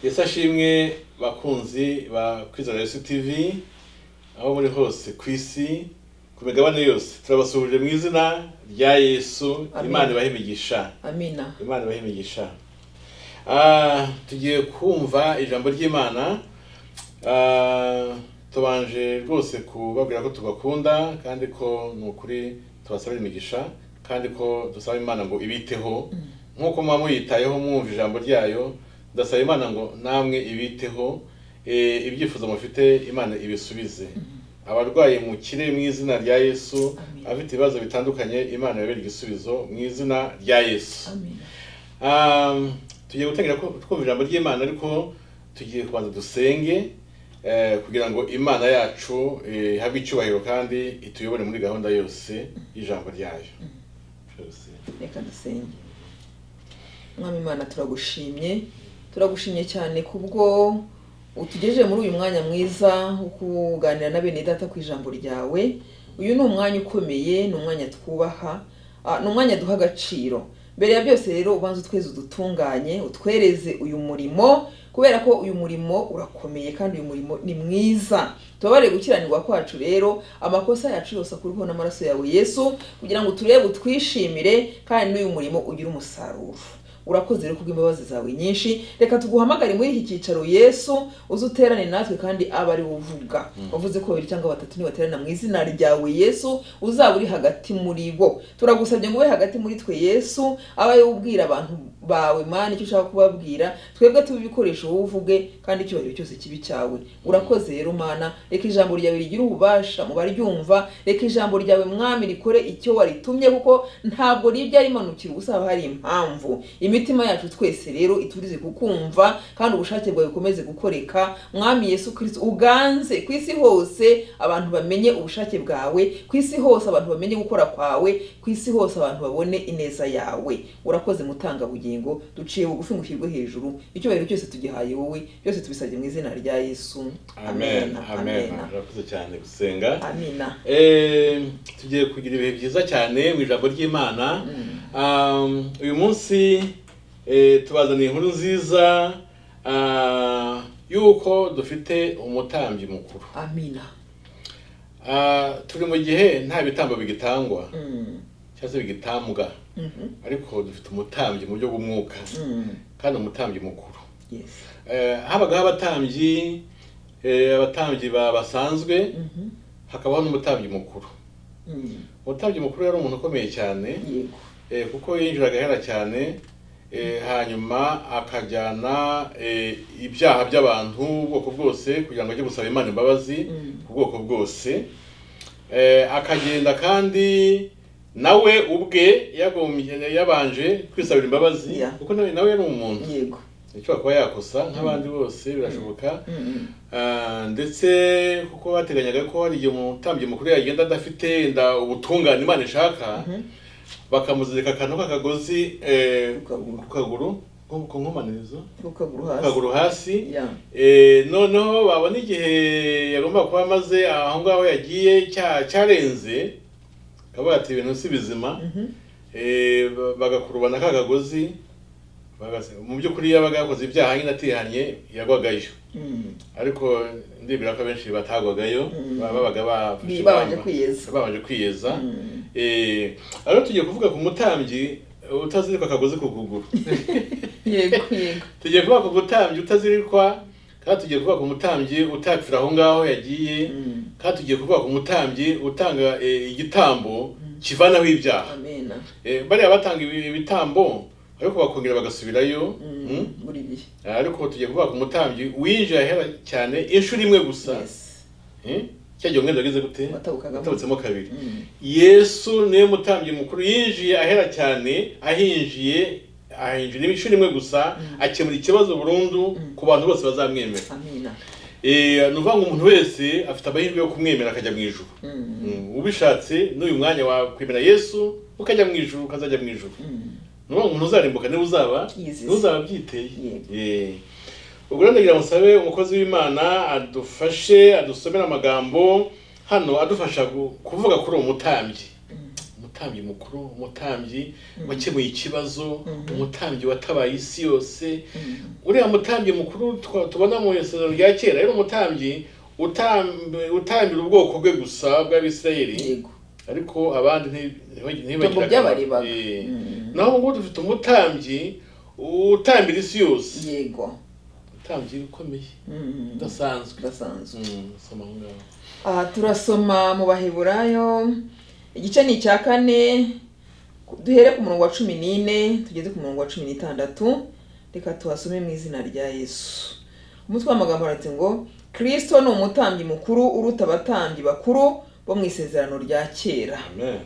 ese ashimwe bakunzi ba kwizera yesu tivi aho muri hose ku isi ku migabane yose turabasuhuje mu izina rya yesu Amen. imana ibahe imigisha amina imana ibahe imigisha Ah, tugiye kumva ijambo ry'imana Ah, tubanje rwose kubabwira ko tubakunda kandi ko ni ukuri tubasabira imigisha kandi ko dusaba imana ngo ibiteho nk'uko muba muyitayeho mwumva ijambo ryayo ndasaba imana ngo namwe ibiteho Eh, ibyifuzo mufite imana ibisubize abarwaye mukire mu izina rya yesu Amen. abafite ibibazo bitandukanye imana yabere igisubizo mu izina rya yesu amina Um, tugiye gutangira ku- twumva ijambo ry'imana ariko tugiye kubanza dusenge eh, kugira ngo imana yacu eh, ihabwe icyubahiro kandi ituyobore muri gahunda yose y'ijambo ryayo Byose. reka dusenge mwami imana turagushimye turagushimye cyane kubwo utugejeje muri uyu mwanya mwiza wo kuganira na bene data ku ijambo ryawe uyu ni umwanya ukomeye ni umwanya twubaha ah, ni umwanya duha agaciro mbere ya byose rero ubanza utweze udutunganye utwereze uyu murimo kubera ko uyu murimo urakomeye kandi uyu murimo ni mwiza tubabarire gukiranirwa kwacu rero amakosa yacu yose akurwaho n'amaraso yawe yesu kugira ngo turebe utwishimire kandi n'uyu murimo ugire umusaruro urakoze rero kubw'imbabazi zawe nyinshi reka tuguhamagare muri iki cyicaro yesu uze uterane natwe kandi abe ari uvuga wavuze ko babiri cyangwa batatu nibaterana mu izina ryawe yesu uzaba uri hagati muri bo turagusabye ngo ube hagati muri twe yesu abe ari ubwira abantu bawe mani icyo ushaka kubabwira twebwe tube ibikoresho wowe uvuge kandi icyubahiro cyose kibi cyawe urakoze rero mana reka ijambo ryawe rigire ububasha mu baryumva reka ijambo ryawe mwami rikore icyo waritumye kuko ntabwo ribya rimanukira ubusa haba hari impamvu imitima yacu twese rero iturize kukumva kandi ubushake bwawe bukomeze gukoreka mwami yesu kirisito uganze ku isi hose abantu bamenye ubushake bwawe ku isi hose abantu bamenye gukora kwawe ku isi hose abantu babone ineza yawe urakoze mutanga bugingo duciye bugufi ngo ushyirwe hejuru icyubahiro cyose tugihaye wowe byose tubisabye mu izina rya yesu amen amen amena urakoze cyane gusenga amina Eh, tugiye kugira ibihe byiza cyane mu ijambo ry'imana Um, uyu munsi eh, tubazaniye inkuru nziza ah, y'uko dufite umutambyi mukuru amina Ah, turi mu gihe nta bitambo bigitangwa Mm, cyangwa se bigitambwa mhm, ariko dufite umutambyi mu buryo bw'umwuka mm, kandi umutambyi mukuru yes. Eh, habagaho abatambyi eh, abatambyi ba- basanzwe Mhm, hakabaho n'umutambyi mukuru mm, umutambyi mukuru yari umuntu ukomeye cyane yego Eh, kuko yinjiraga ahera cyane eh, hanyuma akajyana eh, ibyaha by'abantu ubwoko bwose kugira ngo ajye gusaba imana imbabazi Mm. ku bwoko bwose Eh, akagenda kandi nawe ubwe yagombye- yabanje kwisabira imbabazi Yeah. kuko nawe nawe yari umuntu yego ashobora kuba yakosa nk'abandi bose birashoboka Mm, mm. Ah, ndetse kuko bateganyaga ko hari igihe umutambyi mukuru yagenda adafite wenda ubutungane imana ishaka Mhm. bakamuzirika akantu k'akagozi eh, Ku kaguru. ku kaguru nko ku nkomanizo ukaguru ku hasi kaguru hasi Yeah. Eh, noneho babona igihe yagomba kuba amaze aho ngaho yagiye cya- cyarenze akaba yateye ibintu si bizima Mhm. Eh, ba- bagakurubana k'akagozi bagase- mu by'ukuri yabaga yakoze ibyaha nyine atihanye yagwagayo Mm. ariko ndibwira ko abenshi batagwagayo Mm. ba- babaga bafashe Bi- ingamba. babanje kwiyeza babanje kwiyeza Mm. Eh, rero tugiye kuvuga ku mutambyi utazirikwa akagozi ku kuguru yego yego tugiye kuvuga ku mutambyi utazirikwa kandi tugiye kuvuga ku mutambyi utapfira aho ngaho yagiye Mm. kandi tugiye kuvuga ku mutambyi utanga eh, igitambo kivanaho ibyaha amena Eh, bariya batanga ibi- ibitambo ariko bakongera bagasubirayo Mm. Mm. buri gihe ariko tugiye kuvuga ku mutambyi winjira ahera cyane inshuro imwe gusa Yes. cyagiye umwenda wagize gute Watabukagamo. watabutsemo kabiri Mm. yesu niwe mutambyi mukuru yinjiye ahera cyane ahinjiye ahinjira inshuro imwe gusa akemura ikibazo burundu ku bantu bose bazamwemera amina Eh, ni ukuvuga ngo umuntu wese afite amahirwe yo kumwemera akajya mu ijuru Mm. Mm, ubishatse n'uyu mwanya wakwemera yesu ukajya mu ijuru ukazajya mu ijuru Mm. ni ukuvuga ngo umuntu uzarimbuka niba uzaba Yizize. niba uzaba byiteye Yego. Eh. ubwo rero ndagira musabe umukozi w'imana adufashe adusomera amagambo hano adufasha gu- kuvuga kuri uwo mutambyi umutambyi mukuru umutambyi Mm. wakemuye ikibazo Mhm. umutambyi watabaye isi yose Mm. uriya mutambyi mukuru twa- tubona mu isezerano rya kera yari umutambyi utamb- utambira ubwoko bwe gusa bw'abisirayeli yego ariko abandi nti- ntibagira itongo akamaro. by'abaribaga Eh. Mm. naho ubu ngubu dufite umutambyi utambira isi yose yego utambyi ukomeye Mm. udasanzwe udasanzwe Mm, soma aho ngaho aha turasoma mu baheburayo igice ni icya kane duhere ku murongo wa cumi n'ine tugeze ku murongo wa cumi n'itandatu reka tuhasome mu izina rya yesu umutwe w'amagambo handitse ngo kirisito ni umutambyi mukuru uruta abatambyi bakuru bo mu isezerano rya kera amen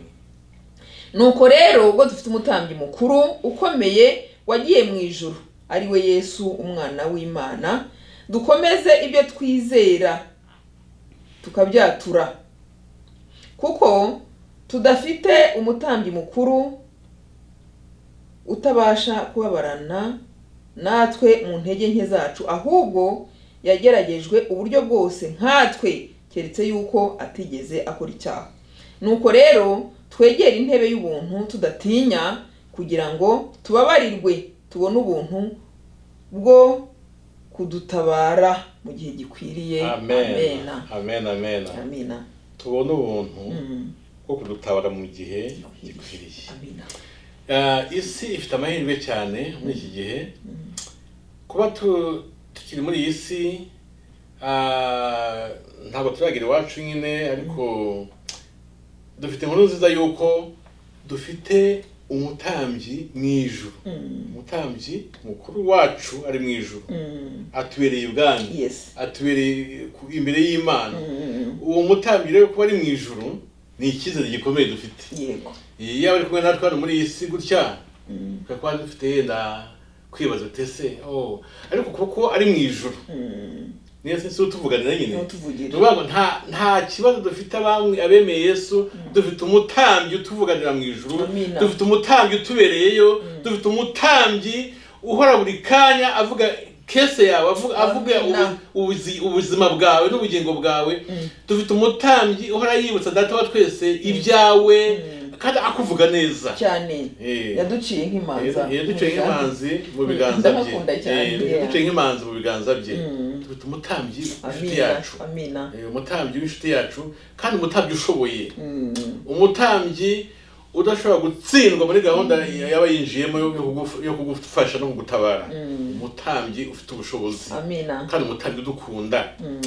nuko rero ubwo dufite umutambyi mukuru ukomeye wagiye mu ijuru ari we yesu umwana w'imana dukomeze ibyo twizera tukabyatura kuko tudafite umutambyi mukuru utabasha kubabarana natwe mu ntege nke zacu ahubwo yageragejwe uburyo bwose nkatwe keretse yuko atigeze akora icyaha nuko rero twegere intebe y'ubuntu tudatinya kugira ngo tubabarirwe tubone ubuntu bwo kudutabara mu gihe gikwiriye amen amena amen amen amina tubone ubuntu Mm. bwo kudutabara mu gihe gikwiriye amina Ah, isi ifite amahirwe cyane muri iki gihe kuba tu- tukiri muri iyi si ah, ntabwo turagera iwacu nyine ariko dufite inkuru nziza y'uko dufite umutambyi mu ijuru Mm. umutambyi mukuru wacu ari mu ijuru Mm. atubereye ubwami yes atubereye ku- imbere y'imana Mm. uwo mutambyi rero kuba ari mu ijuru ni icyizere gikomeye dufite yego iyo ari kumwe natwe hano muri iyi si gutya Mm. tukaba dufite yenda kwibaza utese oh ariko kuko ari mu ijuru Mm. niyo si si utuvuganira nyine n'utuvugira nuvuga ngo nta nta kibazo dufite abamwe abemeye yesu dufite umutambyi utuvuganira mu ijuru Amina. dufite umutambyi utubereyeyo dufite umutambyi uhora buri kanya avuga kese yawe avuga avuga Amina. ubu- ubuzi- ubuzima bwawe n'ubugingo bwawe dufite umutambyi uhora yibutsa data wa twese ibyawe Mm. kandi akuvuga neza cyane Eh. yaduciye nk'imanza yaduciye nk'imanzi mu biganza bye ndamukunda cyane Eh, yeah. yaduciye nk'imanzi mu biganza bye Mm. dufite umutambyi inshuti amina yacu amina Eh, umutambyi w'inshuti yacu kandi umutambyi ushoboye Mm. umutambyi udashobora gutsindwa muri gahunda yaba yinjiyemo yo kugufu- yo kugufasha no kugutabara Mm. umutambyi ufite ubushobozi amina kandi umutambyi udukunda Mm.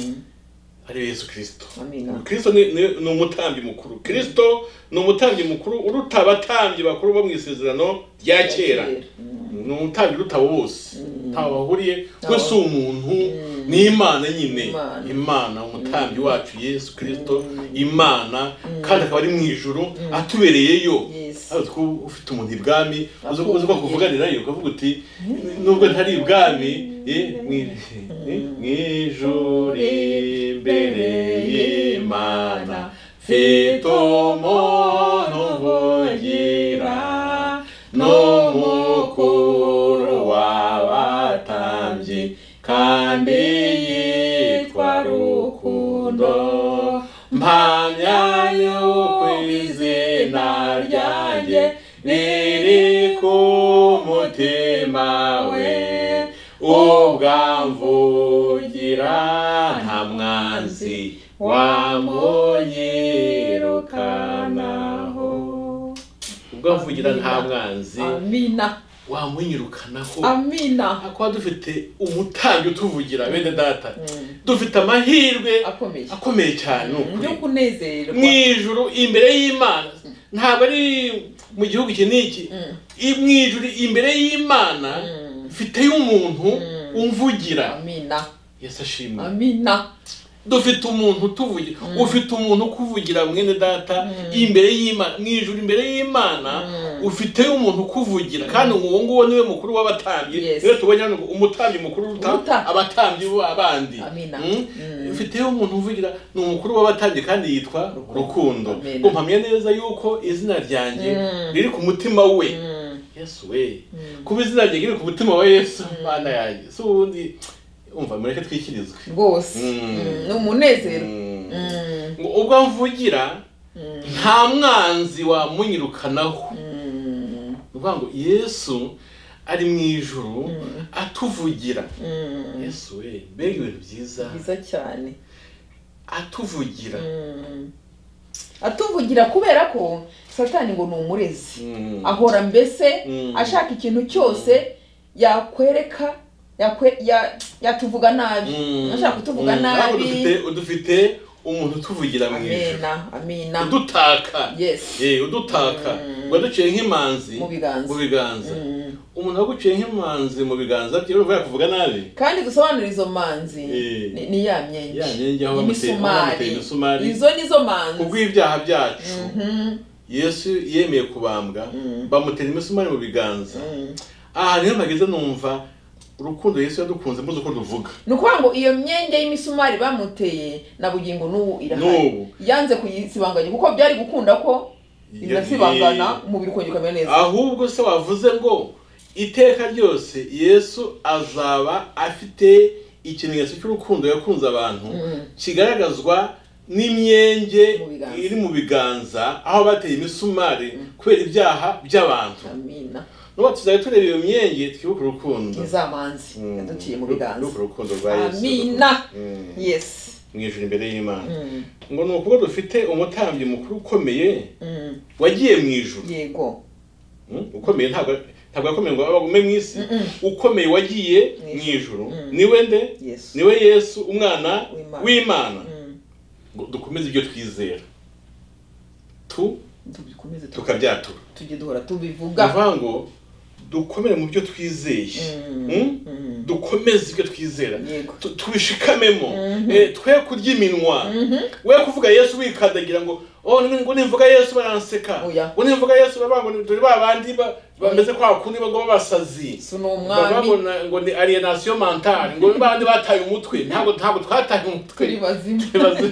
ari we yesu kirisito Amina. kirisito ni, ni, ni umutambyi mukuru kirisito ni umutambyi mukuru uruta abatambyi bakuru bo mu isezerano rya kera Mm. ni umutambyi urutabo bose ntaho bahuriye we si umuntu Mm. ni imana nyine Imana. imana umutambyi wacu yesu kirisito imana kandi akaba ari mu ijuru atubereyeyo Yes. Ariko ko ufite umuntu ibwami uzi Akuvuye. uzi ko akuvuganirayo ukavuga uti nubwo ntari ibwami eh, mwi- eh, mu ijuru imbere y'imana mfite umuntu uvugira n'umukuru w'abatambyi kandi yitwa rukundo mpamya yuko izina ryanjye riri ku mutima we ubwamvugira nta mwanzi wamuyirukanaho ubwamvugira nta mwanzi amina wamunyirukanaho amina kuba dufite umutambyi utuvugira bene data dufite amahirwe akomeye akomeye cyane ni byo ukuri kunezererwa mu ijuru imbere y'imana ntabwo ari mu gihugu iki n'iki Mm. I- mu ijuru imbere y'imana Mm. mfiteyo umuntu Mm. umvugira amina yesu ashimwe amina dufite umuntu utuvugira ufite umuntu ukuvugira mwene data imbere y'imana mu ijuru imbere y'imana ufiteyo umuntu ukuvugira kandi uwo nguwo niwe mukuru w'abatambyi Yes. rero tubonye hano ngo umutambyi mukuru uruta Uruta. abatambyi bo abandi Amina. Mm? Mm. ufiteyo umuntu uvugira ni umukuru w'abatambyi kandi yitwa rukundo Amina. ngo mpamye neza yuko izina ryanjye Mm. riri ku mutima we Mm. yesu we Mm. kuba izina ryanjye riri ku mutima wa yesu mana yanjye si ubundi umva mureke twikirizwe rwose Mm. Mm, ni umunezero Mm. Mm. ngo ubwo mvugira nta mwanzi wamunyirukanaho Mm, ni ukuvuga ngo yesu ari mu ijuru Mm. atuvugira mm, yesu we mbega ibintu byiza byiza cyane atuvugira Mm. atuvugira kubera ko satani ngo ni umurezi Mm. ahora mbese Mm. ashaka ikintu cyose yakwereka yakwe- ya- yatuvuga nabi Mm. ashaka kutuvuga Mm. Ariko nabi dufite udufite umuntu utuvugira mu ijuru amena amena udutaka Yes. Eh, udutaka Mm. ngo duciye nk'imanzi Mu biganza. mu biganza Mm. umuntu waguciye nk'imanzi mu biganza bye urumva yakuvuga nabi kandi dusobanura izo manzi Eh. ni- ni ya myengi Ya myengi aho bamuteye- aho bamuteye imisumari. izo nizo manzi kubw'ibyaha byacu Mhm. yesu yemeye kubambwa Mm. bamutera imisumari mu biganza Mm. aha niho mpageze numva urukundo yesu yadukunze mbuze uko ruvuga ni ukuvuga ngo iyo myenge y'imisumari bamuteye na bugingo n'ubu irahari N'ubu. yanze kuyisibanganya kuko byari gukunda ko inasibangana Yagiye. umubiri ukongera ukamera neza ahubwo se wavuze ngo iteka ryose yesu azaba afite ikimenyetso cy'urukundo yakunze abantu Mm. kigaragazwa n'imyenge Mu biganza. iri mu biganza aho bateye imisumari kubera ibyaha by'abantu amina n'ubu tuzajya tureba iyo myenge twibuke urukundo ni za manzi yaduciye mu twibuke biganza urukundo rwa yesu Amina. Mm. yes mu ijuru imbere y'imana Mm. ngo ni ukuba dufite umutambyi mukuru ukomeye Mm. wagiye mu ijuru yego Mm, ukomeye ntabwo ntabwo yakomeye ngo abagume mu isi Mm-mm. ukomeye wagiye Mu mu ijuru. ijuru Mm. niwe nde yes niwe yesu umwana W'Imana. w'imana Mm. ngo dukomeze ibyo twizera tu tubikomeze tu- tukabyatura tujye duhora ni tubivuga ukuvuga ngo dukomere mu byo twizeye Mm. Mm? Mm. dukomeze ibyo twizera Yego. Tu- tubishikamemo Mhm. Eh, twe kurya iminwa we kuvuga yesu wikandagira ngo oh, ni- ngo nimvuga yesu baranseka Oya. ngo nimvuga yesu baravuga ngo turi ba bandi ba- bameze kwa kundi bagwa basazi si ni Bavuga umwami ngo ngo ni alienation mentale ngo bandi bataye umutwe ntabwo ntabwo twataye umutwe turi bazima Turi bazima.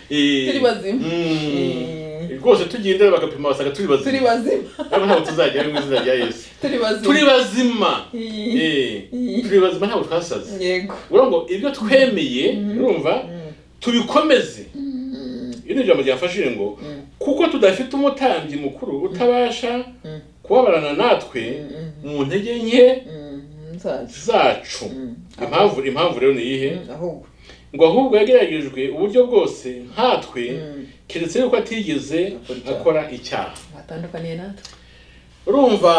Eh, Turi bazima. mm. rwose tugiye indera bagapima basanga turi turi bazima bazima ntabwo ntabwo tuzajya mu izina rya yesu turi bazima turi bazima Iyi. Eh, Mm. turi bazima ntabwo twasaze yego urumva ngo ibyo twemeye urumva tubikomeze iri ni ijambo ryafashije ngo kuko tudafite umutambyi mukuru utabasha Mm. kubabarana natwe Mm. mu ntege nke Mm. nzaza zacu impamvu impamvu rero ni iyihe Mm. ahubwo ngo ahubwo yageragejwe uburyo bwose nkatwe Mm. keretse yuko atigeze Akora icyaha. akora icyaha atandukaniye natwe urumva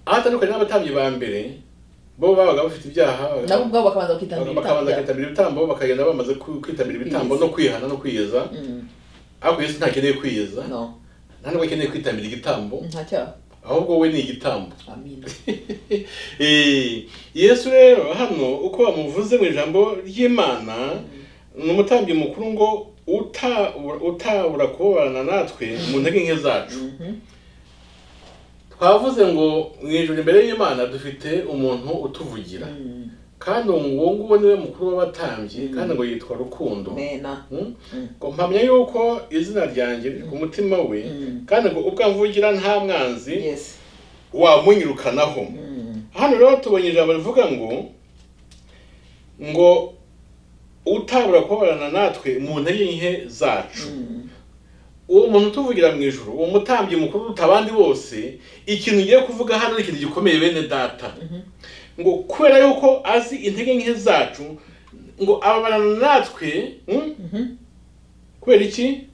aho atandukanye n'abatambyi ba mbere bo babaga bafite ibyaha nabo ubwabo bakabanza bakitambira bakabanza ibitambo bakitabira ibitambo bakagenda bamaze ku- kwitabira ibitambo no kwihana no kwiyeza Mm. ariko yesu ntakeneye kwiyeza no nta nubwo akeneye kwitabira igitambo nta cyaha ahubwo we ni igitambo amina Eh, yesu rero hano uko bamuvuze mu ijambo ry'imana ni umutambyi mukuru ngo utabura utabura kubabarana natwe mu ntege nke zacu Mhm. twavuze ngo mu ijoro imbere y'imana dufite umuntu utuvugira Mm. kandi uwo nguwo niwe mukuru w'abatambyi kandi ngo yitwa rukundo mena Mm? Mm. ngo mpamya yuko izina ryanjye riri ku mutima we Mm. kandi ngo ubwo amvugira nta mwanzi yes wamunyirukanaho Mm. hano rero tubonye ijambo rivuga ngo ngo utabura kubabarana natwe mu ntege nke zacu Mm. uwo muntu utuvugira mu ijoro uwo mutambyi mukuru uruta abandi bose ikintu ugiye kuvuga hano ni ikintu gikomeye bene data ngo kubera yuko azi intege nke zacu ngo ababarana natwe mm, Mhm. kubera iki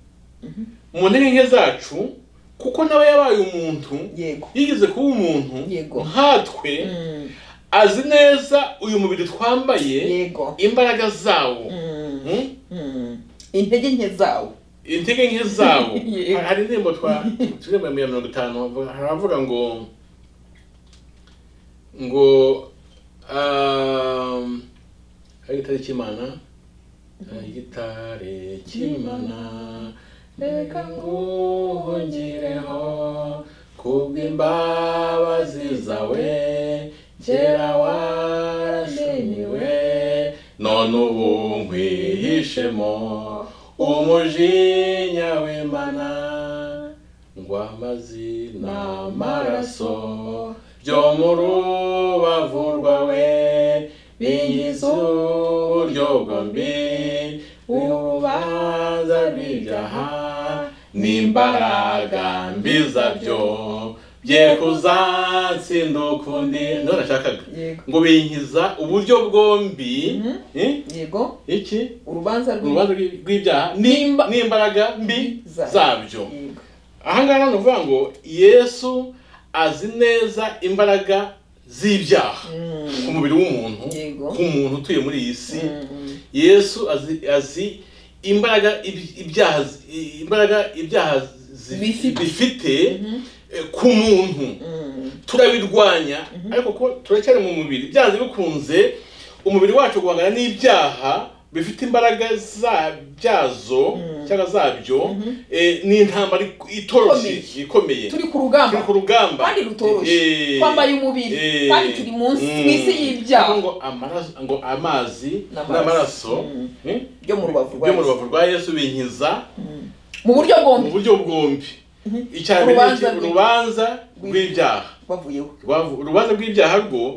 mu ntege nke zacu kuko nawe yabaye umuntu yego yigeze kuba umuntu Yego. nkatwe Mm. azi neza uyu mubiri twambaye yego imbaraga zawo Mm. Mm? Mm. intege nke zawo intege nke zawo Yego. hari indirimbo twa turirimba mu ya mirongo itanu bavuga- hari abavuga ngo ngo um, hari igitare cy'imana hari igitare cy'imana reka nguhungireho kubw'imbabazi zawe kera warashimiwe none ubu nkwihishemo umujinya w'imana ngo amazina amaraso byo mu rubavu rwawe bingiza uburyo bwombi urubanza rw'ibyaha n'imbaraga mbiza byo bye kuzatsinda ukundi none nashakaga yego ngo binkiza uburyo bwombi Mhm. eh, yego iki urubanza rw'ibigo urubanza rw'i- rw'ibyaha n'imba- n'imbaraga mbi Za- zabyo ahangaha ni ukuvuga ngo yesu azi neza imbaraga z'ibyaha ku mubiri w'umuntu Yego. ku muntu utuye muri iyi si yesu azi, azi imbaraga ib- ibyaha i- imbaraga ibyaha zi- Bifite. bifite eh, ku muntu turabirwanya ariko kuko turacyari mu mubiri byanze bikunze umubiri wacu guhangana n'ibyaha bifite imbaraga za byazo cyangwa zabyo eh, ni intambara itoroshye ikomeye turi ku rugamba turi ku rugamba kandi rutoroshye Eh, twambaye umubiri eh, kandi turi munsi mm. mu isi y'ibyaha ngo amaraso- ngo amazi N'amaraso. n'amaraso Mm. eh, byo mu rubavu rwa byo mu Yesu. rubavu rwa yesu binkiza mu buryo mu bwombi buryo bwombi icya mbere ni Urubanza iki? rw'i- urubanza rw'ibyaha rwavuyeho Rwavu- urubanza rw'ibyaha rwo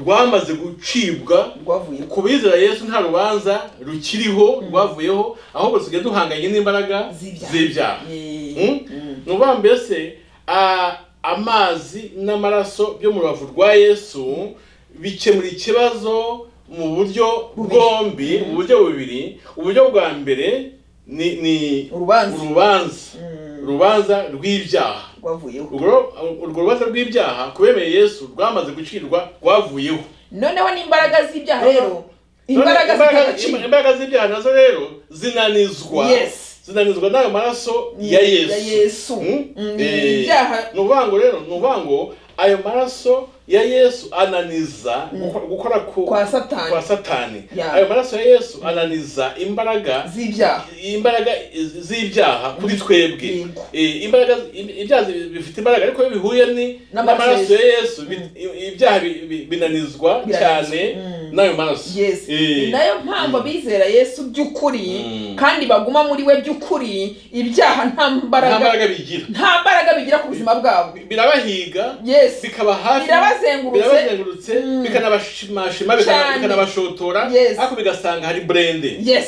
rwamaze gucibwa rwavuyeho ku bizera yesu nta rubanza rukiriho rwavuyeho ahubwo dusigaye duhanganye n'imbaraga Z'ibyaha. z'ibyaha Eh, Mm? mm. ni ukuvuga mbese a- amazi n'amaraso byo mu rubavu rwa yesu bikemura ikibazo mu buryo Bubiri. bwombi mu buryo bubiri uburyo bwa mbere ni ni urubanza urubanza Mm. urubanza rw'ibyaha rwavuyeho Urwo- urwo rubanza rw'ibyaha ku bemeye yesu rwamaze gucirwa rwavuyeho noneho n'imbaraga z'ibyaha Noneho- rero imbaraga Imbaraga- zitagaciro imbaraga z'ibyaha nazo rero zinanizwa Yes. zinanizwa n'ayo maraso ya yesu ya Yesu. Mm? Mm, Eh, ibyaha- ni ukuvuga ngo rero ni ukuvuga ngo ayo maraso ya yesu ananiza gukora- gukora ku- Kwa Satani. kwa satani Yeah. ayo maraso ya yesu ananiza imbaraga z'ibyaha imbaraga z'ibyaha kuri twebwe Yego. Eh, imbaraga ibyaha bifite imbaraga ariko iyo bihuye ni N'amaraso n'amaraso ya yesu bi- ibyaha bi- bi- binanizwa Biranizwa. cyane Mm. n'ayo maraso yes Eh, ni nayo mpamvu abizera yesu by'ukuri Mm. kandi baguma muri we by'ukuri ibyaha nta nta mbaraga mbaraga bigira nta mbaraga bigira ku buzima bwabo birabahiga yes bikaba hafi Birabazengurutse. birabazengurutse Mm. bikanabashimashima bikana- Cyane. bikanabashotora Yes. ariko bigasanga hari burende yes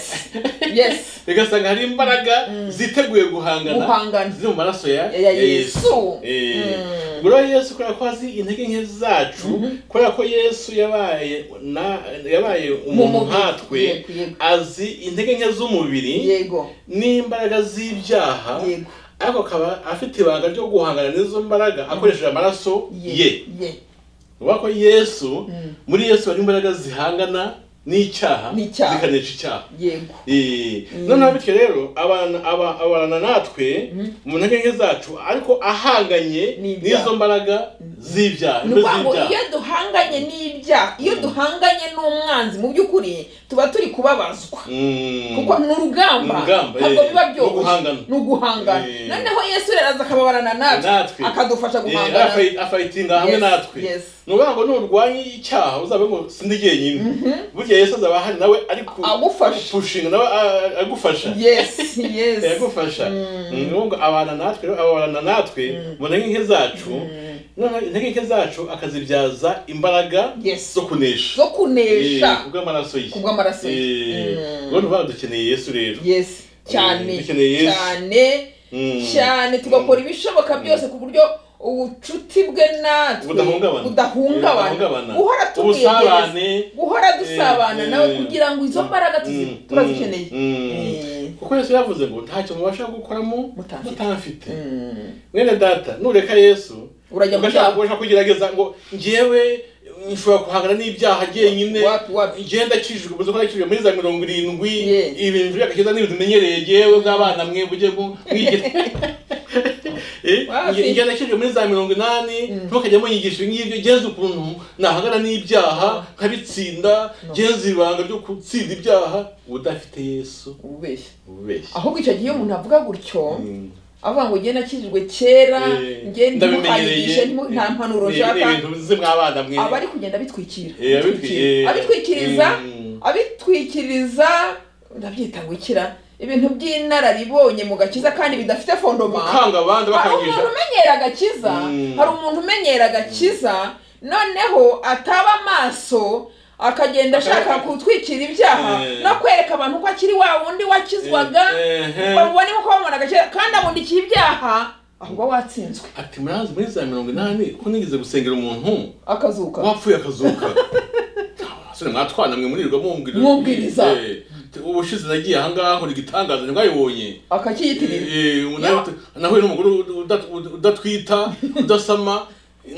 yes bigasanga hari imbaraga ziteguye guhangana guhangana ziri mu maraso ya Ya- ya Yesu. Eh, Mm. ubwo rero yesu kubera ko azi intege nke zacu kubera ko yesu yabaye na- yabaye umuntu mubiri. nkatwe Yego, yego. azi intege nke z'umubiri yego n'imbaraga z'ibyaha yego ariko akaba afite ibanga ryo guhangana n'izo mbaraga akoresheje amaraso ye ye ye ubona ko yesu Mm. muri yesu harimo imbaraga zihangana n'icyaha N'icyaha. zikanesha icyaha yego Eh, noneho bityo rero abana aba- abana natwe mu ntege nke zacu ariko ahanganye N'ibyaha. n'izo mbaraga z'ibyaha ni imbe ukuvuga ngo z'ibyaha. iyo duhanganye n'ibyaha iyo duhanganye n'umwanzi mu by'ukuri tuba turi kubabazwa Mm. kuko ni urugamba Ni urugamba, ntabwo eh, biba ni byoroshye uguhangana. ni uguhangana Eh. noneho yesu rero aza akababarana natwe natwe akadufasha Eh, guhangana afayi- afayitinga hamwe Yes, natwe yes. ni ukuvuga ngo nurwanya icyaha uzabe ngo sindi jyenyine burya yesu azaba ahari nawe ari ku- Agufasha. gupushinga nawe a- agufasha yes yes yagufasha ni ngombwa abana natwe rero abana natwe mu ntege nke zacu noneho intege nke zacu akazibyaza imbaraga Yes. zo kunesha zo kunesha Eh, kubw'amaraso ye kubw'amaraso ye. Eh, Mm. ubwo ntuvuga ngo dukeneye yesu rero yes cyane Eh, dukeneye Yesu. cyane Mm. cyane tugakora ibishoboka byose ku buryo ubucuti bwe natwe budahungabana budahungabana Budahungabana. guhora tumwegereza ubusabane guhora dusabana Eh, nawe eh. kugira ngo izo mbaraga tuzi- Mm, turazikeneye mm, Eh, kuko yesu yavuze ngo ntacyo mubasha gukoramo Mutamfite. mutamfite mm. mwene data nureka yesu Urajya mu ugashaka byaha. ugashaka kugerageza ngo njyewe nshobora guhangana n'ibyaha jyenyine Wapi, wapi? njyewe ndakijijwe ubuzima ko nakijijwe muri za mirongo irindwi Ye. ibintu by'agakiza n'ibintu menyereye jyewe bw'abana mwe mujye mu- mwigire Eh, Wapi? njye- njyewe nakijijwe muri za mirongo inani ntukajya munyigisha ibi ngibyo genza ukuntu nahangana n'ibyaha nkabitsinda genza ibanga ryo gutsinda ibyaha udafite yesu ububeshya ubeshya ahubwo icyo gihe iyo umuntu avuga gutyo Mm. avuga ngo ngende nakijijwe kera Eh, ngende muhayigishe Eh, nta mpanuro ni- nshaka ni ibintu bize mw'abana mwe aba ari kugenda abitwikira Eh, abitwi- eh, abitwikiriza mm. abitwikiriza ndabyita ngo ikira ibintu by'inararibonye mu gakiza kandi bidafite fondoma gukanga abandi hari bakangisha umuntu umenyera agakiza Mm. hari umuntu umenyera agakiza noneho ataba amaso akagenda ashaka gutwikira ibyaha Eh. no kwereka abantu ko akiri wa wundi wakizwaga Eh, eh. babone ko bamubonaga kera kandi abundikiye ibyaha ahubwo watsinzwe ati murazi muri za mirongo inani ko nigeze gusengera umuntu akazuka wapfuye akazuka basore mwatwana mwe murirwa mumbwira Mubwiriza. Eh, te- ubushize nagiye ahangaha nkora igitangaza ntibwayibonye akakiyitirira Eh, eh, nawe- nahuye n'umugore udat- udatwita udasama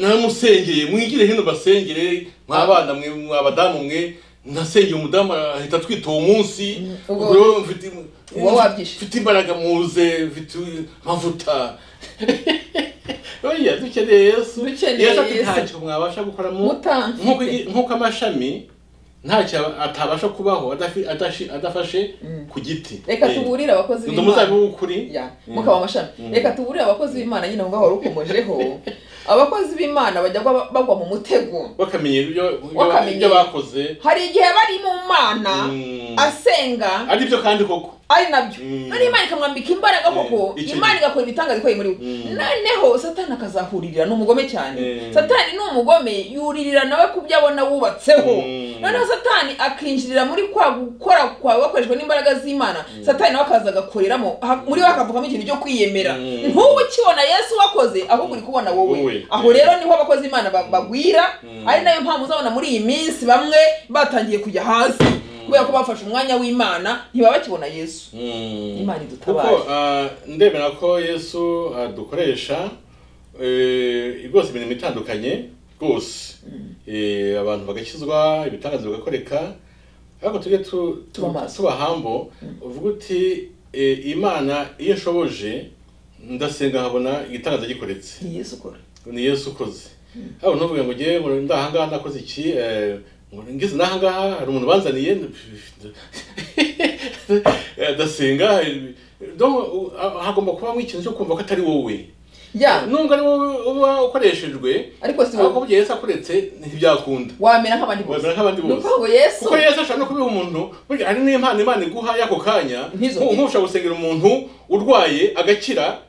nawe musengeye mwigire hino basengere mw'abana mwe mw'abadamu mwe nasengeye umudamu ahita atwita uwo munsi ubwo- Ubwo rero mfite- uwo wabyishe. mfite imbaraga muze mfite amavuta oya dukeneye yesu Dukeneye yesu ati Yesu. ntacyo mwabasha gukora mu nk'uko mutamfite igi- nk'uko amashami ntacyo atabasha kubaho adafi- adashi- adafashe ku giti reka Eh. tuburire abakozi Ndi umuzabibu w'ukuri Ya, Mm. mukaba amashami Mm. reka tuburire abakozi b'imana nyine aho ngaho warukomojeho abakozi b'imana bajya bagwa- bagwa mu mutego bakamenya ibyo- ibyo Bakamenya. ibyo bakoze hari igihe bari mu mana Mm. asenga ari byo kandi koko ari nabyo Mm. noneho imana ikamwambika imbaraga koko Eh, icyo imana igakora ibitangaza ikoreye muri we Mm. noneho satani akazahurira ni umugome cyane Eh. satani ni umugome yuririra nawe ku byo abona wubatseho Mm. noneho satani akinjirira muri kwa gukora kwawe wakoreshwa n'imbaraga z'imana satani nawe akaza agakoreramo ha- muri we hakavukamo ikintu cyo kwiyemera Mm. ntuba ukibona yesu wakoze ahubwo uri kubona wowe Wowe. aho rero niho abakozi imana ba- bagwira Mm. ari nayo mpamvu uzabona muri iyi minsi bamwe batangiye kujya hasi kubera ko bafashe umwanya w'imana ntibaba bakibona yesu Mm. Imana idutabare. kuko ah, ndemera ko yesu adukoresha eh, rwose imirimo itandukanye rwose Eh, abantu bagakizwa ibitangazo bigakoreka ariko tujye tu- tu- Tuba maso. tuba hambo uvuga uti eh, imana iyo nshoboje ndasenga nkabona igitangaza gikoretse ni yesu ukora ni yesu ukoze haba ntuvuge ngo ngewe ngo ndahangaha nakoze iki eh, ngo ngize nahangaha hari umuntu banzaniye Eh, ndasenga eh, donc, u- ha- hagomba kubamo ikintu cyo kumva ko atari wowe ya nubwo ari wowe uba ukoreshejwe ariko si ariko wowe burya yesu akuretse ntibyakunda wamera nk'abandi bose wabera nk'abandi ni bose ukuvuga ngo yesu kuko yesu ashobora no kubiha umuntu burya hari n'impano imana iguha y'ako kanya Nk'izo Nku- mbi. nk'ushobora gusengera umuntu urwaye agakira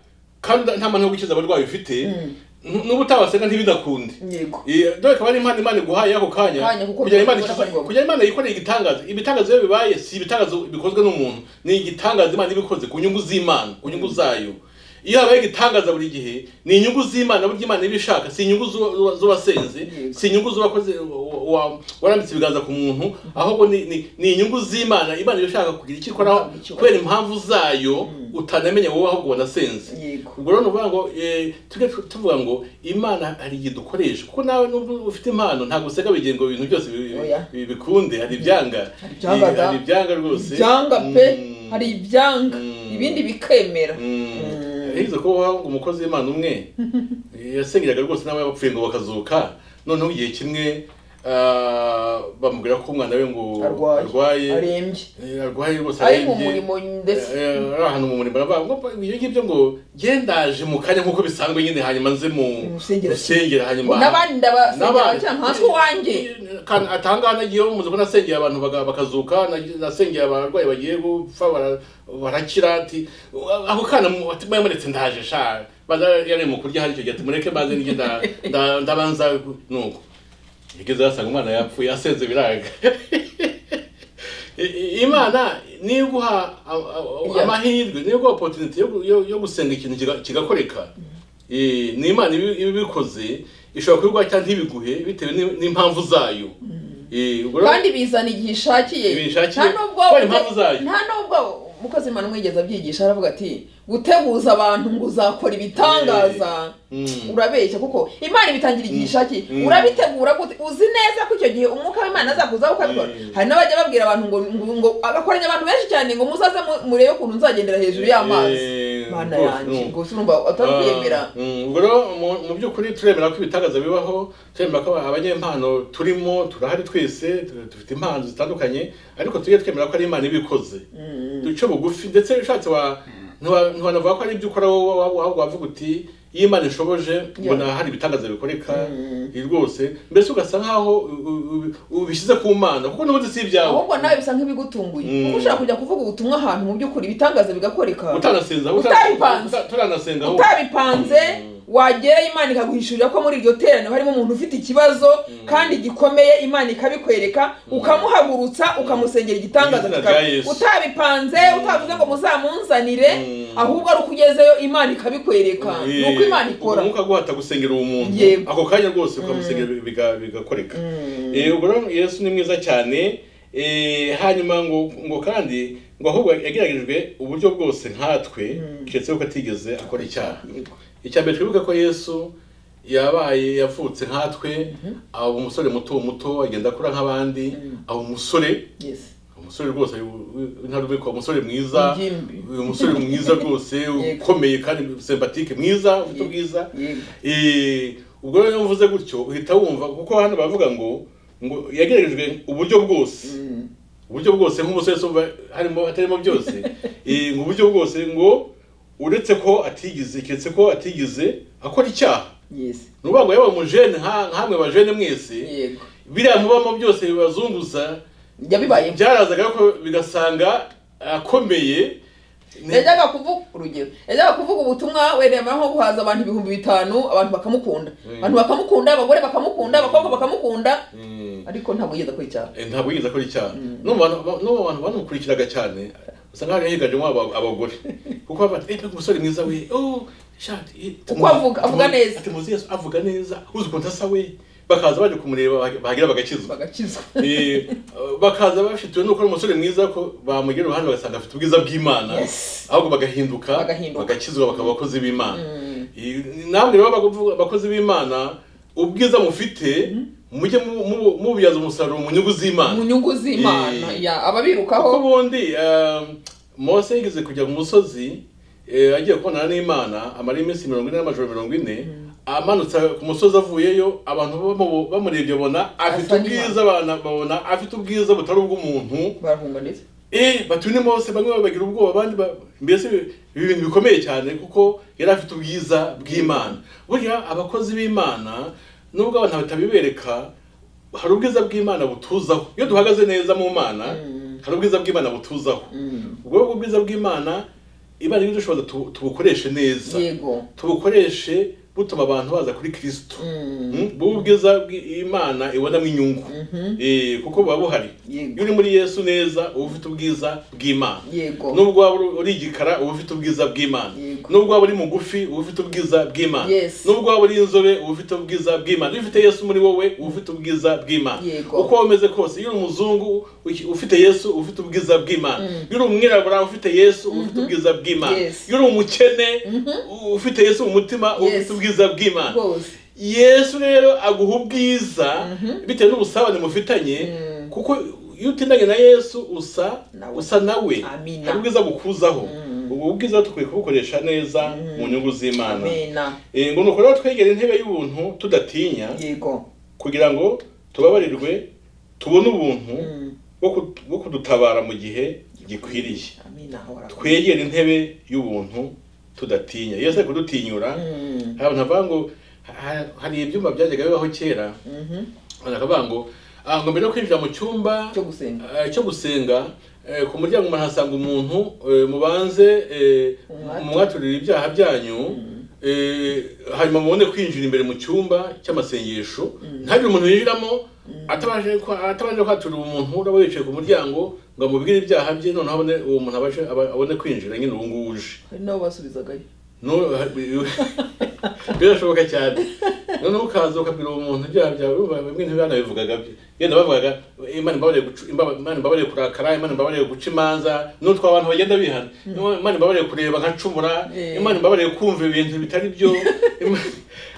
kandi uda- nta mpano yo gukiza abarwayi ufite Mm. nu- n'uba utabasenga ntibidakunde yego Eh, dore ko ari impano imana iguhaye y'ako kanya Kanya, kuko kugira imana biboneka ikize- ko ari kugira imana yikoreye igitangaza ibitangazo iyo bibaye si ibitangazo bikozwe n'umuntu ni igitangaza imana iba ikoze ku nyungu z'imana ku nyungu zayo iyo habaye igitangaza buri gihe ni inyungu z'imana burya imana iba ishaka si inyungu z'uwa- z'uwa- z'uwasenze Yego. si inyungu z'uwakoze wa- wa- warambitse ibiganza ku muntu ahubwo ni, ni, ni inyungu z'imana imana iba ishaka kugira icyo ikora Icyo. kubera impamvu zayo utanamenya wowe ahubwo wanasenze yego ubwo rero ni ukuvuga ngo eh, tujye tu- tuvuga ngo imana hari igihe dukoresha kuko nawe nubwo ufite impano ntabwo useka bigira ngo ibintu byose bi- bi- Oya. bi- bikunde hari ibyanga Hari ibyanga Eh, da. hari ibyanga rwose ibyanga pe Mm. hari ibyanga Mm. ibindi bikemera Mm. Mm. Yahize ko ngo umukozi w'imana umwe yasengeraga rwose nawe yapfuye ngo bakazuka noneho igihe kimwe ah, bamubwira ko umwana we ngo arwaye arwaye arembye Eh, arwaye rwose ari mu arembye. murimo ndetse Eh, eh, ari ahantu mu murimo aravuga ngo ibyo ngibyo ngo gendaje mu kanya nk'uko bisanzwe nyine hanyuma nze mu Musengera. rusengera ngo hanyuma n'abandi ndabasengera N'abandi. bakira nkanswe wanjye Kandi atangana nagiye muzi ko nasengeye abantu baga- bakazuka nag- nasengeye abarwayi bagiye gupfa bara- barakira ati ako kana mu- ati mwamuretse ndaje sha baza yari mu kurya hari icyo gihe ati mureke baze nige nda- nda- ndabanza nuko yigeze yasanga umwana yapfuye asenze biranga I- i- imana niyo iguha a- a- Yeah. amahirwe niyo iguha opportunity yo gu- yo- yo gusenga ikintu kiga- kigakoreka Eh, ni imana ibi- iba ibikoze ishobora kubiguha cyangwa ntibiguhe bitewe n'i- n'impamvu zayo Eh, ubwo rero- kandi bizana igihe ishakiye Igihe ishakiye. nta nubwo Kubera impamvu zayo. nta nubwo umukozi imana umwigeze abyigisha aravuga ati guteguza abantu ngo uzakora ibitangaza Mm. urabeshya kuko imana ibitangira igihe ishakiye Mm. urabitegura gute uzi neza ko icyo gihe umwuka w'imana azakuzaho ukabikora Mm. hari n'abajya babwira abantu ngo ngo- ngo agakoranya abantu benshi cyane ngo muzaze mu- murebe ukuntu nzagendera hejuru y'amazi Eh, mana rwose, yanjye no. gusa urumva utari kwiyemera Ah, mm, ubwo rero mu- mu by'ukuri turemera ko ibitangaza bibaho turemera ko abanyempano turimo turahari twese tu- dufite impano zitandukanye ariko tujye twemera ko ari imana ibikoze duce bugufi ndetse ushatse wa ntiwa- ntiwanavuga ko ari ibyo ukora wowe wowe- wowe wavuga uti iyo imana ishoboje mbona hari ibitangaza bikoreka eh, rwose mbese ugasa nkaho u- u- u- ubishyize ku mana kuko n'ubundi si ibyawe ahubwo nawe bisa nk'ibigutunguye Mm. kuko ushaka kujya kuvuga ubutumwa ahantu mu by'ukuri ibitangaza bigakoreka utanasenza Utaripanze. turanasenga utabipanze Mm. wagerayo imana ikaguhishurira ko muri iryo teraniro harimo umuntu ufite ikibazo kandi gikomeye imana ikabikwereka ukamuhagurutsa ukamusengera Mu igitangaza izina kikaba- rya Yesu. utabipanze utavuze ngo muzamunzanire Mm. ahubwo ari uko ugezeyo imana ikabikwereka ni uko imana ikora umwuka guhata gusengera uwo muntu Yego. ako kanya rwose ukamusengera biga- bigakoreka Mm. Eh, ubwo rero yesu ni mwiza cyane Eh, hanyuma ngo ngo kandi ngo ahubwo yageragerejwe uburyo bwose nkatwe keretse yuko atigeze akora icyaha Yego. icya mbere twibuke ko yesu yabaye yavutse nkatwe aba umusore muto muto agenda akura nk'abandi aba umusore Yes. umusore rwose ntarubikwa umusore mwiza Ingimbi. uyu musore mwiza rwose ukomeye kandi sympatique mwiza ufite ubwiza Yego. Eh, ubwo rero iyo mvuze gutyo uhita wumva kuko hano baravuga ngo ngo yagerejwe uburyo bwose Mm. uburyo bwose nk'umusore wese harimo hatarimo byose Eh, ngo uburyo bwose ngo uretse ko atigize keretse ko atigize akora icyaha Yes. ni ukuvuga ngo yaba umujene nka- nkamwe bajene mwese Yego. biriya mubamo byose bibazunguza yabibaye byarazaga ko bigasanga akomeye Ni- yajyaga kuvuga urugero yajyaga kuvuga ubutumwa werema nko guhaza abantu ibihumbi bitanu abantu bakamukunda abantu bakamukunda abagore bakamukunda abakobwa bakamukunda Mm. ariko ntabwo yigeze akora icyaha Eh, ntabwo yigeze akora icyaha no mu bantu no mu bantu banamukurikiraga cyane usa nkaho yiganjemo aba- abagore kuko baba bati "Eh, umusore mwiza we oh shati eh, Uko avuga- avuga tumuzi- neza." ati muzi yesu avuga neza uzi ukuntu asa we bakaza baje kumureba bag- bagira bagakizwa bagakizwa Eh, bakaza bafitiwe nuko ari umusore mwiza ko bamugira uruhande bagasanga afite ubwiza bw'imana Yes. ahubwo bagahinduka Bagahinduka. bagakizwa bakaba abakozi b'imana Eh, namwe rero abakozi- abakozi b'imana ubwiza mufite mujye mu- mu- mububyaza umusaruro mu nyungu z'imana mu nyungu z'imana Eh. ya kuko ababirukaho ubundi eh, mose yigeze kujya ku musozi eh, agiye kubonana n'imana amara iminsi mirongo ine n'amajoro mirongo ine amanutse ku musozi avuyeyo abantu bamu- bamurebye babona afite Asa ubwiza abana babona afite ubwiza butari ubw'umuntu barahunga ndetse eh batune mose bamwe babagira ubwoba abandi ba- mbese ibi bintu bikomeye cyane kuko yari afite ubwiza bw'imana burya abakozi b'imana nubwo abantu batabibereka hari ubwiza bw'imana butuzaho iyo duhagaze neza mu mana hari ubwiza bw'imana butuzaho ubwo ngubwo ubwiza bw'imana imana iri dushoboza tu- tubukoreshe neza yego tubukoreshe butuma abantu baza kuri kirisito Mm. Mm, buba ubwiza bw'imana ibonamo inyungu Eh, kuko buba buhari Yego. iyo uri muri yesu neza uba ufite ubwiza bw'imana yego nubwo waba uri- uri igikara uba ufite ubwiza bw'imana Yego. nubwo waba uri mugufi uba ufite ubwiza bw'imana Yes. nubwo waba uri inzobe uba ufite ubwiza bw'imana iyo ufite yesu muri wowe uba ufite ubwiza bw'imana Yego. uko waba umeze kose iyo uri umuzungu uki- ufite yesu uba ufite ubwiza bw'imana iyo uri umwirabura ufite yesu uba ufite ubwiza bw'imana Yes. iyo uri umukene u- ufite yesu mu mutima uba Yes. ufite ubwiza bw'imana rwose yesu rero aguha ubwiza bitewe n'ubusabane mufitanye kuko iyo utindanye na yesu usa Nawe. usa nawe Amina. hari ubwiza bukuzaho ubu bwiza dukwiye kubukoresha neza mu nyungu z'imana amena Eh, ngo nuko rero twegera intebe y'ubuntu tudatinya yego kugira ngo tubabarirwe tubone ubuntu bwo ku- bwo kudutabara mu gihe gikwiriye amena ahora twegere intebe y'ubuntu tudatinya yesu ari kudutinyura Mm. hari abantu bavuga ngo ha- hari ibyumba byajyaga bibaho kera Mhm. abantu bakavuga ngo "Ah, ngo mbere yo kwinjira mu cyumba cyo gusenga eh, cyo gusenga eh, ku muryango umuntu ahasanga umuntu eh, mubanze eh, Umwaturire. mumwaturire ibyaha byanyu eh, hanyuma mubone kwinjira imbere mu cyumba cy'amasengesho ntihagire umuntu yinjiramo atabanje kwa- atabanje kwaturira umuntu uraba yicaye ku muryango ngo amubwire ibyaha bye noneho abone uwo muntu abashe aba- abone kwinjira nyine ubu ngubu uje hari n'abo basubizagayo No- birashoboka cyane noneho ukaza ukabwira uwo muntu ibyaha byawe urumva bimwe ntibanabivugaga yenda bavugaga imana imbabarire guca- imba- imana imbabarire kurakara imana imbabarire guca imanza n'utwo abantu bagenda bihana imana imbabarire kureba nkacumura Eh. imana imbabarire kumva ibintu bitari byo Ima-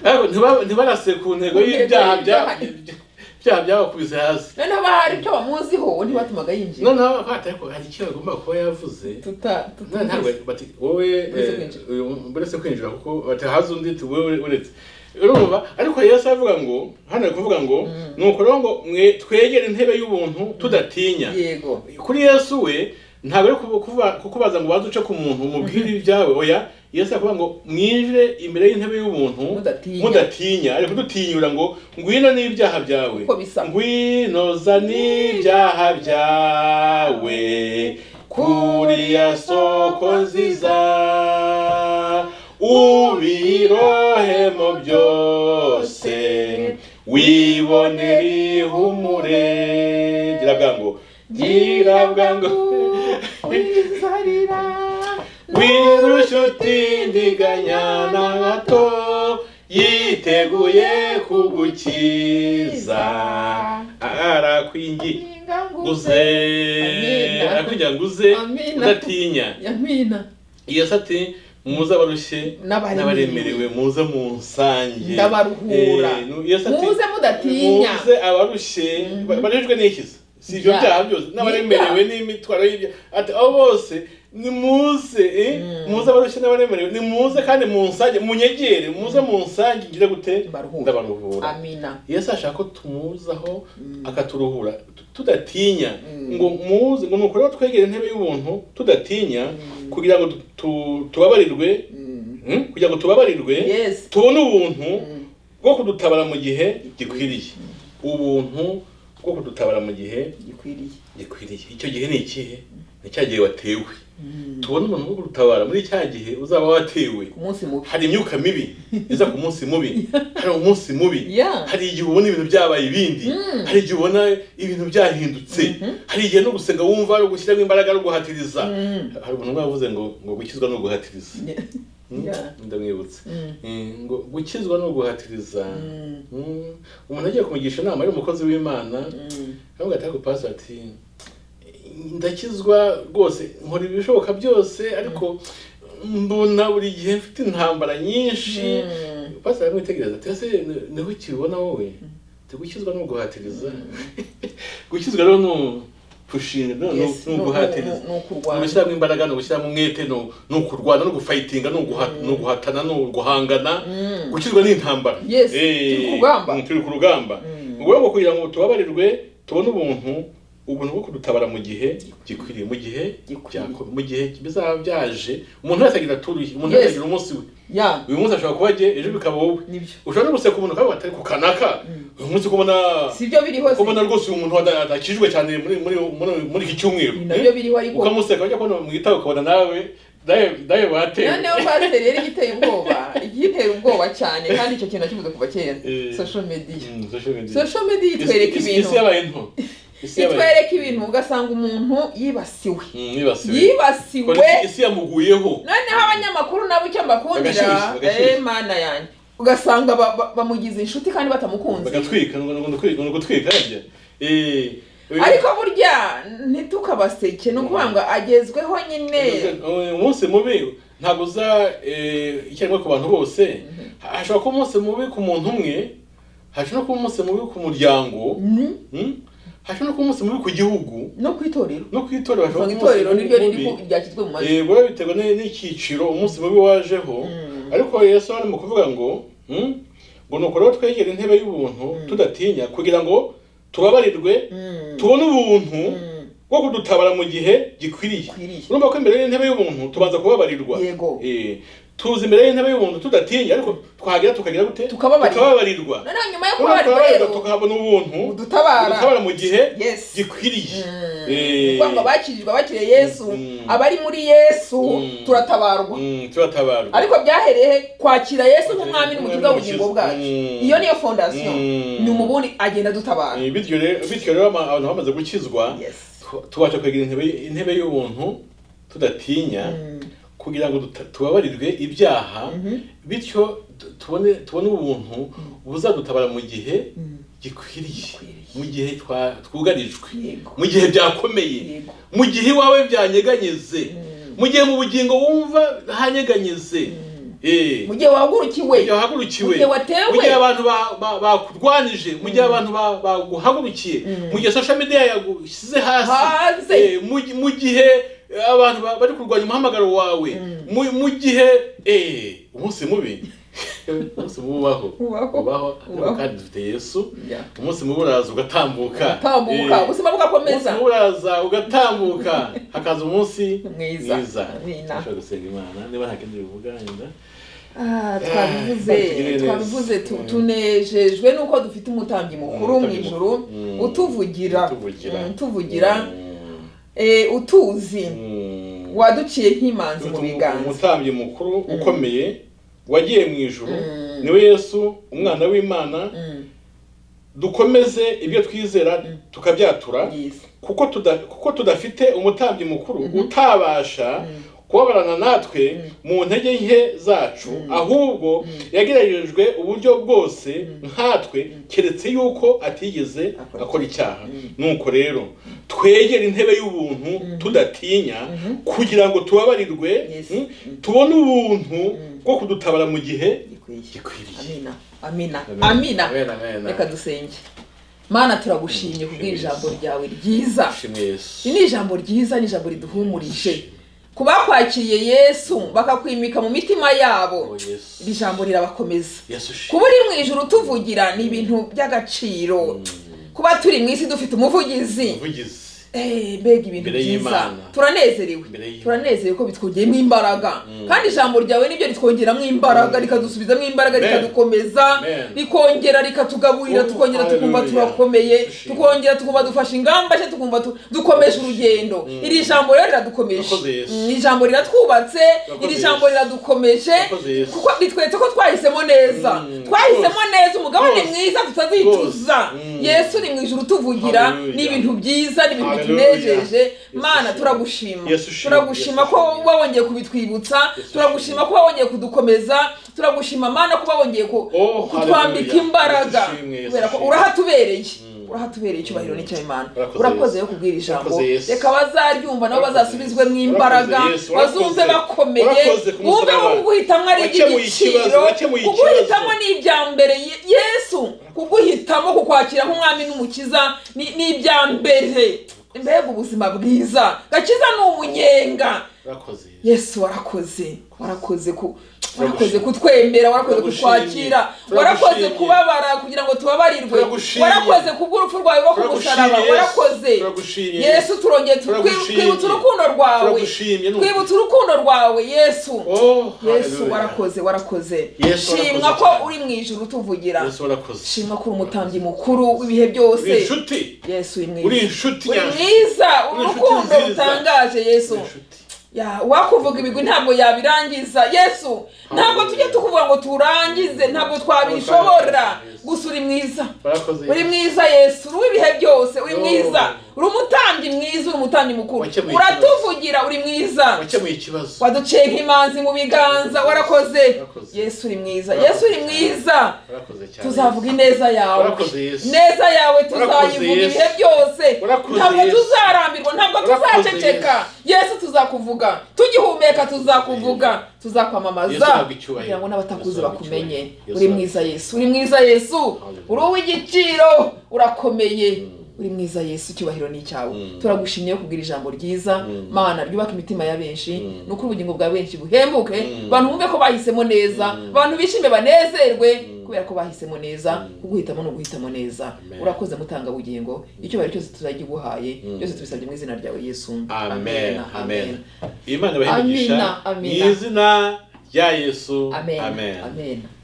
ariko ntiba- ntibarase ku ntego Ku ntego y'ibyaha bya- y'ibyaha. byaha byabakubise hasi noneho bahari ibyo bamuziho ntibatumaga yinjira noneho batari ko hari icyo bagomba kuba yavuze tuta tuta- Nta- ntabwo bati wowe Uretse eh, kwinjira. uyu muntu uretse kwinjira kuko bati haza undi ati wowe uretse urumva ariko yesu avuga ngo hano ari kuvuga ngo ni ukuvuga ngo mwe twegere intebe y'ubuntu tudatinya yego kuri yesu we ntabwo ari kubu- kuvuga- kukubaza ngo ubanze uce ku muntu umubwire ibyawe oya yesu aravuga ngo mwinjire imbere y'intebe y'ubuntu Mudatinya. mudatinya ari kudutinyura ngo ngwino n'ibyaha byawe Uko bisa. ngwino zani ibyaha byawe kuriya soko nziza ubirohe mu byose wibonera ihumure gira bwangu gira bwangu wizarira wirushuti ndiganya na gato yiteguye kugukiza arakwingi guze Amina. arakwingira nguze Amina. udatinya yamina iyo se ati muze abarushye N'abaremerewe. n'abaremerewe muze munsange Ndabaruhura. Eh, nu- iyo se ati, Muze mudatinya. muze abarushye ba- barejwe n'ikiza si ibyo Ya. byaha byose n'abaremerewe n'imitwaro y'ibyo ati abo bose nimuze eh, muze abarushye n'abaremerewe nimuze kandi munsange munyegere muze munsange ngire gute Ndabaruhura. ndabaruhura amina yesu ashaka ko tumuzaho akaturuhura tu- tudatinya Mm. ngo muze ngo nukuri twegere intebe y'ubuntu tudatinya kugira ngo tu- tu- tubabarirwe Mm. mm, kugira ngo tubabarirwe Yes. tubone ubuntu Mm. bwo kudutabara mu gihe gikwiriye ubuntu bwo kudutabara mu gihe gikwiriye gikwiriye icyo gihe ni ikihe ni cya gihe watewe tubone umuntu wo kudutabara muri cya gihe uzaba watewe ku munsi mubi hari imyuka mibi iza ku munsi mubi hari umunsi mubi Yeah. hari igihe ubona ibintu byabaye ibindi hari igihe ubona ibintu byahindutse hari igihe no gusenga wumva ari ugushyiramo imbaraga no guhatiriza Mhm. hari umuntu umwe wavuze ngo ngo gukizwa ni uguhatiriza Yeah. Mm, Yeah. ndamwibutse Mm. Eh, ngo gukizwa ni uguhatiriza Mm. Mm, umuntu agiye kumugisha inama ari umukozi w'imana Mm. aravuga ati ariko pastor ati ndakizwa rwose nkora ibishoboka byose ariko mbona buri gihe mfite intambara nyinshi Mm. pastor aramwitegereza ati ese ni- niho ukibona wowe ati gukizwa ni uguhatiriza gukizwa rero ni u- gushinga no- no- Yes, ni no- uguhatiriza no- no- no kurwana. ni ugushyiramo imbaraga ni ugushyiramo umwete ni u- ni ukurwana ni ugufayitinga ni uguha- ni uguhatana ni uguhangana Mm. gukizwa ni intambara Yes, Eh, turi ku rugamba. mm, turi ku rugamba Mm. mu rwego rwo kugira ngo tubabarirwe tubone ubuntu ubuntu bwo kudutabara mu gihe gikwiriye mu gihe Gikwiriye. byako- mu gihe bizaba byaje umuntu wese agira turuye umuntu wese Yes. agira umunsi we Yeah. uyu munsi ashobora kuba jye ejo bikaba wowe Nibyo. ushobora no guseka umuntu akavuga ati ariko kanaka uyu munsi ko ubona si byo biriho ko ubona rwose uyu muntu wada- adakijijwe cyane muri muri muri muri iki cyumweru Ni nabyo biriho ariko. ukamuseka ujya kubona mu gitabo ukabona nawe dawe dawe watewe noneho pasiteri yari igiteye ubwoba igitera ubwoba cyane kandi icyo kintu akivuze kuva kera Eh. social media Mm, social media. social media Isi- itwereka isi- ibintu isi yabaye nto isi yabaye itwereka ibintu ugasanga umuntu yibasiwe Mm, yibasiwe yibasiwe Kora iki- isi yamuguyeho noneho abanyamakuru nabo icyo mbakundira Bagashyushya, bagashyushya. eh, mana yanjye ugasanga ba- ba- bamugize inshuti kandi batamukunze bagatwika ngo ngo gutwika ngo gutwika harya eh uyu- ariko burya ntitukabaseke ni ukuvuga ngo agezweho nyine uyu umunsi mubi ntabwo uza eh, icyarimwe ku bantu bose hashobora kuba umunsi mubi ku muntu umwe hashobora no kuba umunsi mubi ku muryango Mm, mm, hashobora no kuba umunsi mubi ku gihugu no ku itorero no ku itorero hashobora usanga kuba umunsi itorero niryo mubi- riri ku ryashyizwe mu majwi Eh, biba biterwa ni- n'icyiciro umunsi mubi wajeho ariko yesu hano mu kuvuga ngo mm, ngo ni ukuri aho twegera intebe y'ubuntu tudatinya kugira ngo tubabarirwe Mm. tubone ubuntu Mm. bwo kudutabara mu gihe gikwiriye Gikwiriye. urumva ko imbere y'intebe y'ubuntu tubanza kubabarirwa Yego. Eh, tuza imbere y'intebe y'ubuntu tudatinya ariko twagera tukagira gute Tukababarirwa. tukababarirwa noneho nyuma yo Urumva tukababarirwa kubabarirwa rero tukahabona ubuntu Budutabara. budutabara mu gihe Yes. gikwiriye Eh, kuvuga ngo abakirirwa bakiriye yesu Mm. abari muri yesu Mm. turatabarwa mm, turatabarwa ariko byahereye kwakira yesu nk'umwami n'umukiza w'ubugingo Mm. bwacu iyo niyo fondasiyo Mm. ni umubundi agenda adutabara Eh, bityo rero bityo rero ama- abantu bamaze gukizwa Yes. tu- tubasha kwegera intebe intebe y'ubuntu tudatinya kugira ngo duta- tubabarirwe ibyaha bityo tu- tubone tubone ubuntu buzadutabara mu gihe gikwiriye Gikwiriye. mu gihe twa- twugarijwe Yego. mu gihe byakomeye Yego. mu gihe iwawe byanyeganyeze mu gihe mu bugingo wumva hanyeganyeze Eh. mu gihe wahagurukiwe Mu gihe wahagurukiwe Mu gihe watewe. mu gihe abantu ba- ba- bakurwanije mu gihe abantu ba- baguhagurukiye mu gihe social media yagushyize hasi Hanze. Eh, mu gi- mu gihe eh, abantu ba- bari kurwanya umuhamagaro wawe mu mu gihe eh, umunsi mubi umunsi mubi ubaho Ubaho. ubaho Ubaho. kandi dufite yesu Yeah. umunsi mubi uraza ugatambuka ugatambuka Eh, ubuzima bugakomeza umunsi mubi uraza ugatambuka hakaza umunsi Mwiza. mwiza Amina. Dushobora gusenga imana niba nta kindi bivuga wenda Ah, twabivuze tugirire neza. twabivuze tu- Mm. tunejejwe n'uko dufite umutambyi mukuru mu Umutambyi ijuru mukuru. Mm. utuvugira utuvugira Mm, utuvugira Mm. Eh, utuzi Mm. waduciye nk'imanzi mu Utu- biganza umutambyi mukuru ukomeye wagiye mu ijuru Mm. niwe yesu umwana w'imana Mm. dukomeze ibyo twizera Mm. tukabyatura Yes. kuko tuda- kuko tudafite umutambyi mukuru Mhm. utabasha Mm. kubabarana natwe Mm. mu ntege nke zacu Mm. ahubwo Mm. yageragerejwe uburyo bwose nkatwe Mm. keretse yuko atigeze Akora akora icyaha Mm. nuko rero twegere intebe y'ubuntu Mhm. tudatinya Mhm. kugira ngo tubabarirwe Yes. mm, Mm. tubone ubuntu Mm. bwo kudutabara mu gihe Gikwiriye. gikwiriye amina amina Amina. amina Amina, amina. reka dusenge mana turagushimye kubw'iri jambo ryawe ryiza Shimwe Yesu. iri ni ijambo ryiza ni ijambo riduhumurije ku bakwakiriye yesu bakakwimika mu mitima yabo Oh, Yesu. iri jambo rirabakomeza Yesu shimwe. kuba uri mu ijoro utuvugira ni ibintu by'agaciro kuba turi mu isi dufite umuvugizi Umuvugizi. Eh, mbega ibintu Imbere byiza y'Imana. turanezerewe Imbere y'Imana. turanezerewe ko bitwongeramo imbaraga kandi ijambo ryawe nibyo ritwongeramo imbaraga Mm. rikadusubizamo imbaraga Amen. rikadukomeza Amen. rikongera rikatugaburira Oh, tukongera tukumva hallelujah. turakomeye Dushimye. tukongera tukumva dufashe ingamba nshya tukumva tu- dukomeje urugendo Mm. iri jambo rero Urakoze riradukomeje Yesu. Mm, iri jambo riratwubatse Urakoze iri jambo Yesu. riradukomeje Urakoze Yesu. kuko bitweretse ko twahisemo neza Mm, twahisemo neza umugabane Rwose. mwiza tutazicuza Rwose. Mm. yesu ni mu ijuru utuvugira Hallelujah. ni ibintu byiza ni ibintu Hallelujah. bitunejeje Yesu mana shimwe. turagushima Yesu shimwe. turagushima Yesu ko shimwe. wawongeye kubitwibutsa Yesu turagushima shimwe. ko wawongeye kudukomeza turagushima mana ko wawongeye ku- Oh, kutwambika hallelujah. imbaraga Yesu shimwe, Yesu kubera ko shimwe. urahatubereye Mm. urahatubereye icyubahiro n'icy'imana Urakoze urakoze Yesu. yo kubwira ijambo Urakoze Yesu. reka bazaryumva nabo Urakoze bazasubizwe mu Yesu. imbaraga Urakoze Yesu. Urakoze. bazumve bakomeye Urakoze ku bumve ko musaraba. kuguhitamo ari Wakemuye ikibazo, iby'igiciro wakemuye ikibazo. kuguhitamo ni ibya mbere Ye- yesu kuguhitamo kukwakira nk'umwami n'umukiza ni ni ibya mbere mbega ubuzima bwiza gakiza ni umunyenga Urakoze Yesu. yesu warakoze warakoze ku warakoze Turagushimye. kutwemera warakoze Turagushimye. kutwakira Turagushimye. warakoze kubabara kugira ngo tubabarirwe Turagushimye. warakoze kubw'urupfu rwawe rwo ku musaraba Turagushimye, Yesu. warakoze Turagushimye, yesu turongeye tu- Turagushimye. twibutsa urukundo rwawe Turagushimye, ni ukuri. twibutsa urukundo rwawe yesu Oh, yesu hallelujah. warakoze warakoze Yesu warakoze shimwa ko cyane. uri mu ijoro utuvugira Yesu warakoze. shimwa ko uri umutambyi mukuru w'ibihe byose Uri inshuti. yesu uri mwiza Uri inshuti uri nyanshuti. mwiza Uri inshuti urukundo nziza. rutangaje yesu Uri inshuti. Ya, uwakuvuga ibigwi ntabwo yabirangiza yesu ntabwo tujya tukuvuga ngo turangize ntabwo twabishobora gusa uri mwiza Warakoze uri Yesu. mwiza yesu uri w'ibihe byose uri Oh. mwiza uri umutambyi mwiza uri umutambyi mukuru Wakemuye ikibazo. uratuvugira uri mwiza Wakemuye ikibazo. waduciye nk'imanzi mu biganza warakoze Warakoze. yesu uri mwiza Warakoze. yesu uri mwiza Warakoze cyane. tuzavuga ineza yawe Warakoze Yesu. ineza yawe Warakoze tuzayivuga Yesu. ibihe byose Warakoze ntabwo Yesu. tuzarambirwa ntabwo Warakoze tuzaceceka yesu tuzakuvuga tugihumeka tuzakuvuga Yesu tuzakwamamaza ahabwa icyubahiro. kugira ngo n'abatakuzi Yesu ahabwa bakumenye icyubahiro. Yesu uri ahabwa mwiza yesu uri mwiza yesu uri uw'igiciro urakomeye uri mwiza yesu icyubahiro ni icyawe Mm. turagushimiye kubwira ijambo ryiza Mm. mana ryubaka imitima ya benshi Mm. nuko ubugingo bwa benshi buhembuke Mm. abantu bumve ko bahisemo neza Mm. abantu bishime banezerwe Mm. kubera ko bahisemo neza kuguhitamo no guhitamo neza Amen. urakoze mutanga bugingo icyubahiro cyose tuzagiguhaye Mm. byose tubisabye mu izina ryawe yesu amen Amena, amen imana ibahe imigisha Amina, mu amina. izina rya yesu amen amen